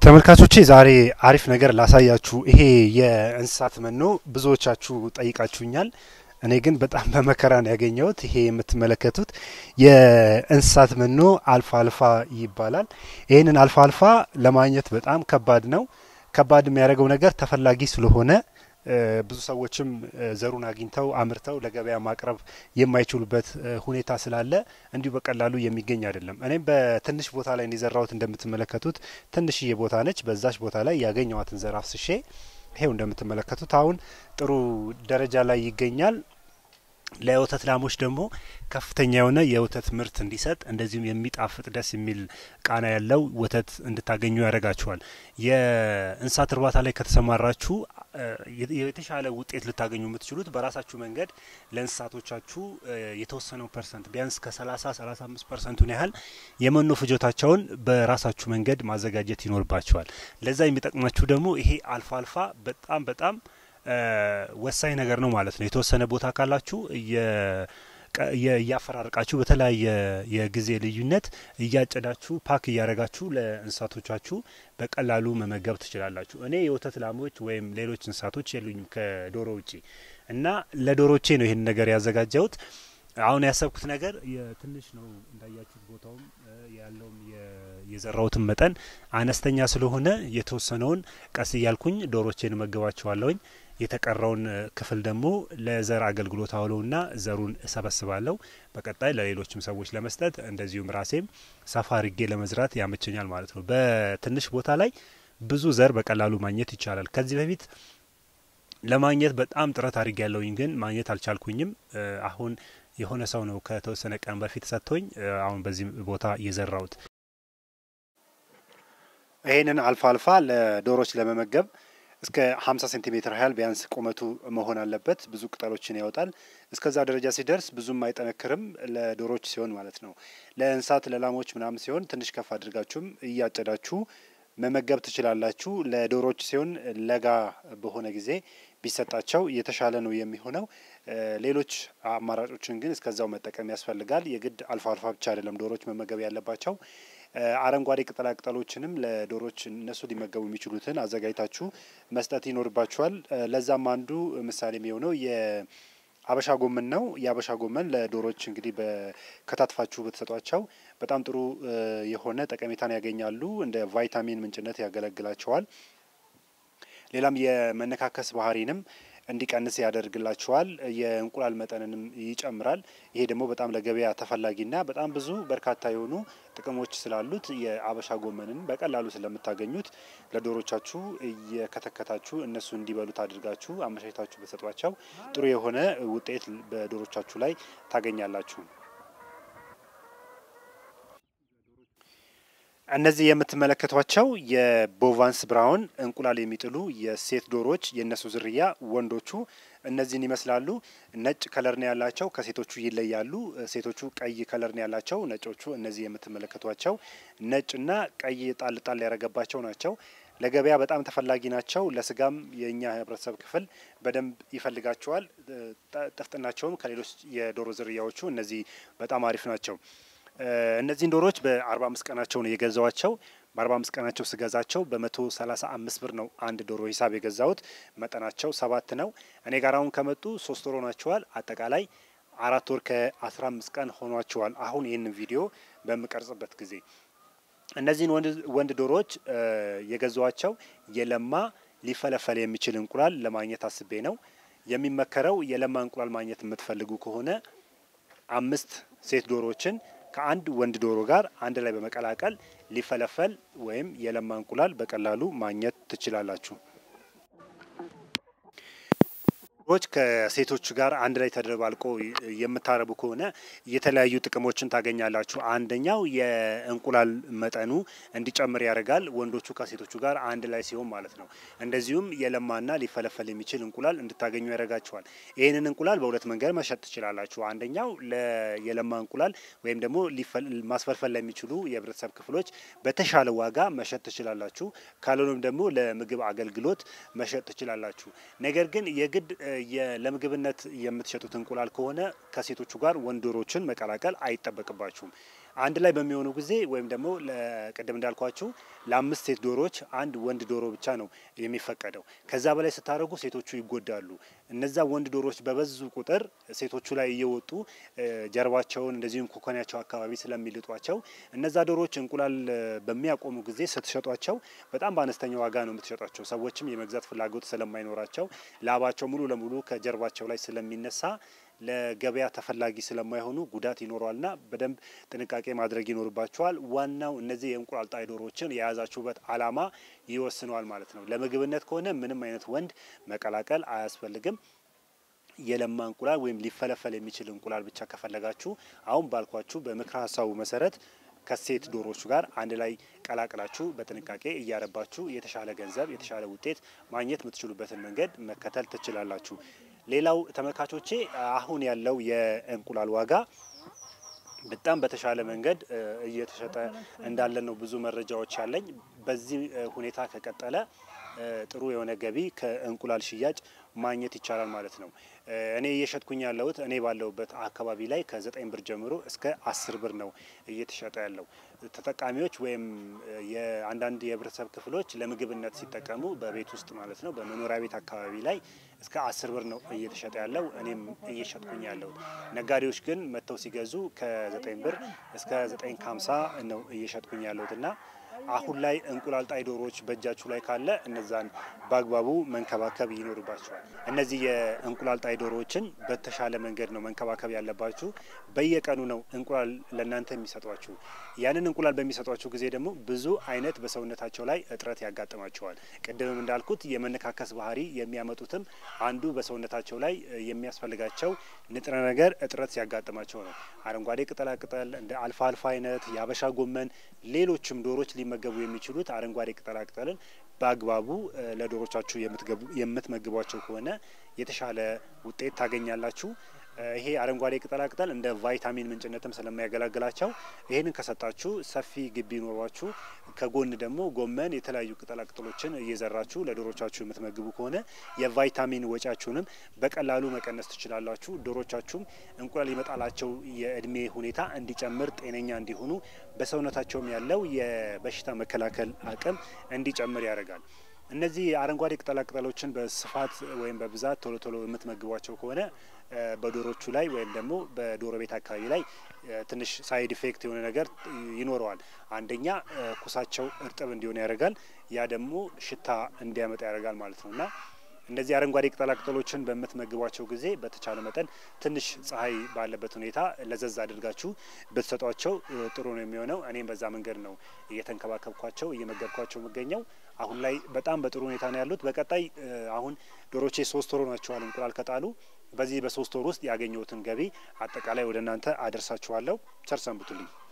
ተመልካቾቼ ዛሬ አሪፍ ነገር ላሳያችሁ። ይሄ የእንስሳት መኖ ብዙዎቻችሁ ጠይቃችሁኛል። እኔ ግን በጣም በመከራ ነው ያገኘሁት። ይሄ የምትመለከቱት የእንስሳት መኖ አልፋ አልፋ ይባላል። ይህንን አልፋ አልፋ ለማግኘት በጣም ከባድ ነው። ከባድ የሚያደርገው ነገር ተፈላጊ ስለሆነ ብዙ ሰዎችም ዘሩን አግኝተው አምርተው ለገበያ ማቅረብ የማይችሉበት ሁኔታ ስላለ እንዲሁ በቀላሉ የሚገኝ አይደለም። እኔም በትንሽ ቦታ ላይ እንዲዘራሁት እንደምትመለከቱት ትንሽዬ ቦታ ነች። በዛች ቦታ ላይ ያገኘዋትን ዘር አፍስሼ ይሄው እንደምትመለከቱት አሁን ጥሩ ደረጃ ላይ ይገኛል። ለወተት ላሞች ደግሞ ከፍተኛ የሆነ የወተት ምርት እንዲሰጥ እንደዚሁም የሚጣፍጥ ደስ የሚል ቃና ያለው ወተት እንድታገኙ ያደርጋችኋል። የእንስሳት እርባታ ላይ ከተሰማራችሁ የተሻለ ውጤት ልታገኙ የምትችሉት በራሳችሁ መንገድ ለእንስሳቶቻችሁ የተወሰነው ፐርሰንት ቢያንስ ከ30 35 ፐርሰንቱን ያህል የመኖ ፍጆታቸውን በራሳችሁ መንገድ ማዘጋጀት ይኖርባቸዋል። ለዛ የሚጠቅማችሁ ደግሞ ይሄ አልፋ አልፋ በጣም በጣም ወሳኝ ነገር ነው ማለት ነው። የተወሰነ ቦታ ካላችሁ እያፈራረቃችሁ በተለያየ የጊዜ ልዩነት እያጨዳችሁ ፓክ እያደረጋችሁ ለእንስሳቶቻችሁ በቀላሉ መመገብ ትችላላችሁ። እኔ የወተት ላሞች ወይም ሌሎች እንስሳቶች የሉኝም ከዶሮ ውጪ እና ለዶሮቼ ነው ይህን ነገር ያዘጋጀሁት። አሁን ያሰብኩት ነገር የትንሽ ነው እንዳያችሁት፣ ቦታውም ያለውም የዘራሁትን መጠን አነስተኛ ስለሆነ የተወሰነውን ቀስ እያልኩኝ ዶሮቼን እመግባቸዋለሁኝ። የተቀረውን ክፍል ደግሞ ለዘር አገልግሎት አውለውና ዘሩን እሰበስባለሁ። በቀጣይ ለሌሎችም ሰዎች ለመስጠት እንደዚሁም ራሴም ሰፋ አርጌ ለመዝራት ያመቸኛል ማለት ነው። በትንሽ ቦታ ላይ ብዙ ዘር በቀላሉ ማግኘት ይቻላል። ከዚህ በፊት ለማግኘት በጣም ጥረት አድርጌ ያለውኝ ግን ማግኘት አልቻልኩኝም። አሁን የሆነ ሰው ነው ከተወሰነ ቀን በፊት ሰጥቶኝ አሁን በዚህ ቦታ እየዘራሁት ይህንን አልፋ አልፋ ለዶሮች ለመመገብ እስከ 50 ሴንቲሜትር ያህል ቢያንስ ቁመቱ መሆን አለበት። ብዙ ቅጠሎችን ያወጣል። እስከዛ ደረጃ ሲደርስ ብዙም አይጠነክርም፣ ለዶሮች ሲሆን ማለት ነው። ለእንስሳት ለላሞች ምናምን ሲሆን ትንሽ ከፍ አድርጋችሁም እያጨዳችሁ መመገብ ትችላላችሁ። ለዶሮች ሲሆን ለጋ በሆነ ጊዜ ቢሰጣቸው የተሻለ ነው የሚሆነው። ሌሎች አማራጮችን ግን እስከዛው መጠቀም ያስፈልጋል። የግድ አልፋ አልፋ ብቻ አይደለም ዶሮች መመገብ ያለባቸው። አረንጓዴ ቅጠላ ቅጠሎችንም ለዶሮች እነሱ ሊመገቡ የሚችሉትን አዘጋጅታችሁ መስጠት ይኖርባችኋል። ለዛም አንዱ ምሳሌ የሚሆነው የአበሻ ጎመን ነው። የአበሻ ጎመን ለዶሮች እንግዲህ በከታትፋችሁ ብትሰጧቸው በጣም ጥሩ የሆነ ጠቀሜታን ያገኛሉ። እንደ ቫይታሚን ምንጭነት ያገለግላቸዋል። ሌላም የመነካከስ ባህሪንም እንዲቀንስ ያደርግላቸዋል። የእንቁላል መጠንንም ይጨምራል። ይሄ ደግሞ በጣም ለገበያ ተፈላጊና በጣም ብዙ በርካታ የሆኑ ጥቅሞች ስላሉት የአበሻ ጎመንን በቀላሉ ስለምታገኙት ለዶሮቻችሁ እየከተከታችሁ እነሱ እንዲበሉት አድርጋችሁ አመቻችታችሁ በሰጧቸው ጥሩ የሆነ ውጤት በዶሮቻችሁ ላይ ታገኛላችሁ። እነዚህ የምትመለከቷቸው የቦቫንስ ብራውን እንቁላል የሚጥሉ የሴት ዶሮዎች የእነሱ ዝርያ ወንዶቹ እነዚህን ይመስላሉ። ነጭ ከለር ነው ያላቸው፣ ከሴቶቹ ይለያሉ። ሴቶቹ ቀይ ከለር ነው ያላቸው፣ ነጮቹ እነዚህ የምትመለከቷቸው ነጭና ቀይ ጣል ጣል ያደረገባቸው ናቸው። ለገበያ በጣም ተፈላጊ ናቸው። ለስጋም የእኛ ህብረተሰብ ክፍል በደንብ ይፈልጋቸዋል። ጥፍጥናቸውም ከሌሎች የዶሮ ዝርያዎቹ እነዚህ በጣም አሪፍ ናቸው። እነዚህን ዶሮዎች በአርባ አምስት ቀናቸው ነው የገዛዋቸው። በአርባ አምስት ቀናቸው ስገዛቸው በመቶ ሰላሳ አምስት ብር ነው አንድ ዶሮ ሂሳብ የገዛሁት። መጠናቸው ሰባት ነው። እኔ ጋር አሁን ከመጡ ሶስት ወር ሆኗቸዋል። አጠቃላይ አራት ወር ከአስራ አምስት ቀን ሆኗቸዋል። አሁን ይህንን ቪዲዮ በምቀርጽበት ጊዜ እነዚህን ወንድ ዶሮዎች የገዛዋቸው የለማ ሊፈለፈል የሚችል እንቁላል ለማግኘት አስቤ ነው። የሚመከረው የለማ እንቁላል ማግኘት የምትፈልጉ ከሆነ አምስት ሴት ዶሮዎችን ከአንድ ወንድ ዶሮ ጋር አንድ ላይ በመቀላቀል ሊፈለፈል ወይም የለማ እንቁላል በቀላሉ ማግኘት ትችላላችሁ። ዶሮዎች ከሴቶች ጋር አንድ ላይ ተደባልቆ የምታረቡ ከሆነ የተለያዩ ጥቅሞችን ታገኛላችሁ። አንደኛው የእንቁላል መጠኑ እንዲጨምር ያደርጋል፣ ወንዶቹ ከሴቶቹ ጋር አንድ ላይ ሲሆን ማለት ነው። እንደዚሁም የለማና ሊፈለፈል የሚችል እንቁላል እንድታገኙ ያደርጋችኋል። ይህንን እንቁላል በሁለት መንገድ መሸጥ ትችላላችሁ። አንደኛው የለማ እንቁላል ወይም ደግሞ ማስፈልፈል ለሚችሉ የህብረተሰብ ክፍሎች በተሻለ ዋጋ መሸጥ ትችላላችሁ። ካልሆነም ደግሞ ለምግብ አገልግሎት መሸጥ ትችላላችሁ። ነገር ግን የግድ ለምግብነት የምትሸጡት እንቁላል ከሆነ ከሴቶቹ ጋር ወንድ ዶሮችን መቀላቀል አይጠበቅባችሁም። አንድ ላይ በሚሆኑ ጊዜ ወይም ደግሞ ቅድም እንዳልኳችሁ ለአምስት ሴት ዶሮዎች አንድ ወንድ ዶሮ ብቻ ነው የሚፈቀደው። ከዛ በላይ ስታደርጉ ሴቶቹ ይጎዳሉ። እነዛ ወንድ ዶሮዎች በበዙ ቁጥር ሴቶቹ ላይ እየወጡ ጀርባቸውን እንደዚሁም ኮኮናቸው አካባቢ ስለሚልጧቸው እነዛ ዶሮዎች እንቁላል በሚያቆሙ ጊዜ ስትሸጧቸው በጣም በአነስተኛ ዋጋ ነው የምትሸጧቸው። ሰዎችም የመግዛት ፍላጎት ስለማይኖራቸው ላባቸው ሙሉ ለሙሉ ከጀርባቸው ላይ ስለሚነሳ ለገበያ ተፈላጊ ስለማይሆኑ ጉዳት ይኖረዋልና በደንብ ጥንቃቄ ማድረግ ይኖርባቸዋል። ዋናው እነዚህ የእንቁላል ጣይ ዶሮዎችን የያዛችሁበት ዓላማ ይወስነዋል ማለት ነው። ለምግብነት ከሆነ ምንም አይነት ወንድ መቀላቀል አያስፈልግም። የለማ እንቁላል ወይም ሊፈለፈል የሚችል እንቁላል ብቻ ከፈለጋችሁ አሁን ባልኳችሁ በምክረ ሀሳቡ መሰረት ከሴት ዶሮዎች ጋር አንድ ላይ ቀላቅላችሁ በጥንቃቄ እያረባችሁ የተሻለ ገንዘብ የተሻለ ውጤት ማግኘት የምትችሉበትን መንገድ መከተል ትችላላችሁ። ሌላው ተመልካቾቼ አሁን ያለው የእንቁላል ዋጋ በጣም በተሻለ መንገድ እየተሸጠ እንዳለ ነው ብዙ መረጃዎች ያለኝ። በዚህ ሁኔታ ከቀጠለ ጥሩ የሆነ ገቢ ከእንቁላል ሽያጭ ማግኘት ይቻላል ማለት ነው። እኔ እየሸጥኩኝ ያለሁት እኔ ባለሁበት አካባቢ ላይ ከዘጠኝ ብር ጀምሮ እስከ አስር ብር ነው እየተሸጠ ያለው። ተጠቃሚዎች ወይም የአንዳንድ የህብረተሰብ ክፍሎች ለምግብነት ሲጠቀሙ በቤት ውስጥ ማለት ነው በመኖሪያ ቤት አካባቢ ላይ እስከ አስር ብር ነው እየተሸጠ ያለው። እኔም እየሸጥኩኝ ያለሁት። ነጋዴዎች ግን መጥተው ሲገዙ ከዘጠኝ ብር እስከ ዘጠኝ ከሀምሳ ነው እየሸጥኩኝ ያለሁት እና አሁን ላይ እንቁላል ጣይ ዶሮዎች በእጃችሁ ላይ ካለ እነዛን በአግባቡ መንከባከብ ይኖርባቸዋል። እነዚህ የእንቁላል ጣይ ዶሮዎችን በተሻለ መንገድ ነው መንከባከብ ያለባችሁ። በየቀኑ ነው እንቁላል ለእናንተ የሚሰጧችሁ። ያንን እንቁላል በሚሰጧችሁ ጊዜ ደግሞ ብዙ አይነት በሰውነታቸው ላይ እጥረት ያጋጥማቸዋል። ቅድምም እንዳልኩት የመነካከስ ባህሪ የሚያመጡትም አንዱ በሰውነታቸው ላይ የሚያስፈልጋቸው ንጥረ ነገር እጥረት ሲያጋጥማቸው ነው። አረንጓዴ ቅጠላቅጠል እንደ አልፋ አልፋ አይነት የአበሻ ጎመን፣ ሌሎችም ዶሮች ሊመገቡ የሚችሉት አረንጓዴ ቅጠላቅጠልን በአግባቡ ለዶሮቻችሁ የምትመግቧቸው ከሆነ የተሻለ ውጤት ታገኛላችሁ። ይሄ አረንጓዴ ቅጠላቅጠል እንደ ቫይታሚን ምንጭነትም ስለሚያገለግላቸው ይህንን ከሰጣችሁ ሰፊ ግቢ ኖሯችሁ ከጎን ደግሞ ጎመን፣ የተለያዩ ቅጠላቅጠሎችን እየዘራችሁ ለዶሮቻችሁ የምትመግቡ ከሆነ የቫይታሚን ወጪያችሁንም በቀላሉ መቀነስ ትችላላችሁ። ዶሮቻችሁም እንቁላል የመጣላቸው የእድሜ ሁኔታ እንዲጨምር፣ ጤነኛ እንዲሆኑ፣ በሰውነታቸውም ያለው የበሽታ መከላከል አቅም እንዲጨምር ያደርጋል። እነዚህ አረንጓዴ ቅጠላቅጠሎችን በስፋት ወይም በብዛት ቶሎ ቶሎ የምትመግቧቸው ከሆነ በዶሮቹ ላይ ወይም ደግሞ በዶሮ ቤት አካባቢ ላይ ትንሽ ሳይድ ኢፌክት የሆነ ነገር ይኖረዋል። አንደኛ ኩሳቸው እርጥብ እንዲሆን ያደርጋል። ያ ደግሞ ሽታ እንዲያመጣ ያደርጋል ማለት ነው እና እነዚህ አረንጓዴ ቅጠላቅጠሎችን በምትመግቧቸው ጊዜ በተቻለ መጠን ትንሽ ፀሐይ ባለበት ሁኔታ ለዘዝ አድርጋችሁ ብትሰጧቸው ጥሩ ነው የሚሆነው። እኔም በዛ መንገድ ነው እየተንከባከብኳቸው እየመገብኳቸው የምገኘው። አሁን ላይ በጣም በጥሩ ሁኔታ ነው ያሉት። በቀጣይ አሁን ዶሮቼ ሶስት ወር ናቸዋል እንቁላል ከጣሉ። በዚህ በሶስት ወር ውስጥ ያገኘሁትን ገቢ አጠቃላይ ወደ እናንተ አደርሳችኋለሁ። ቸር ሰንብቱልኝ።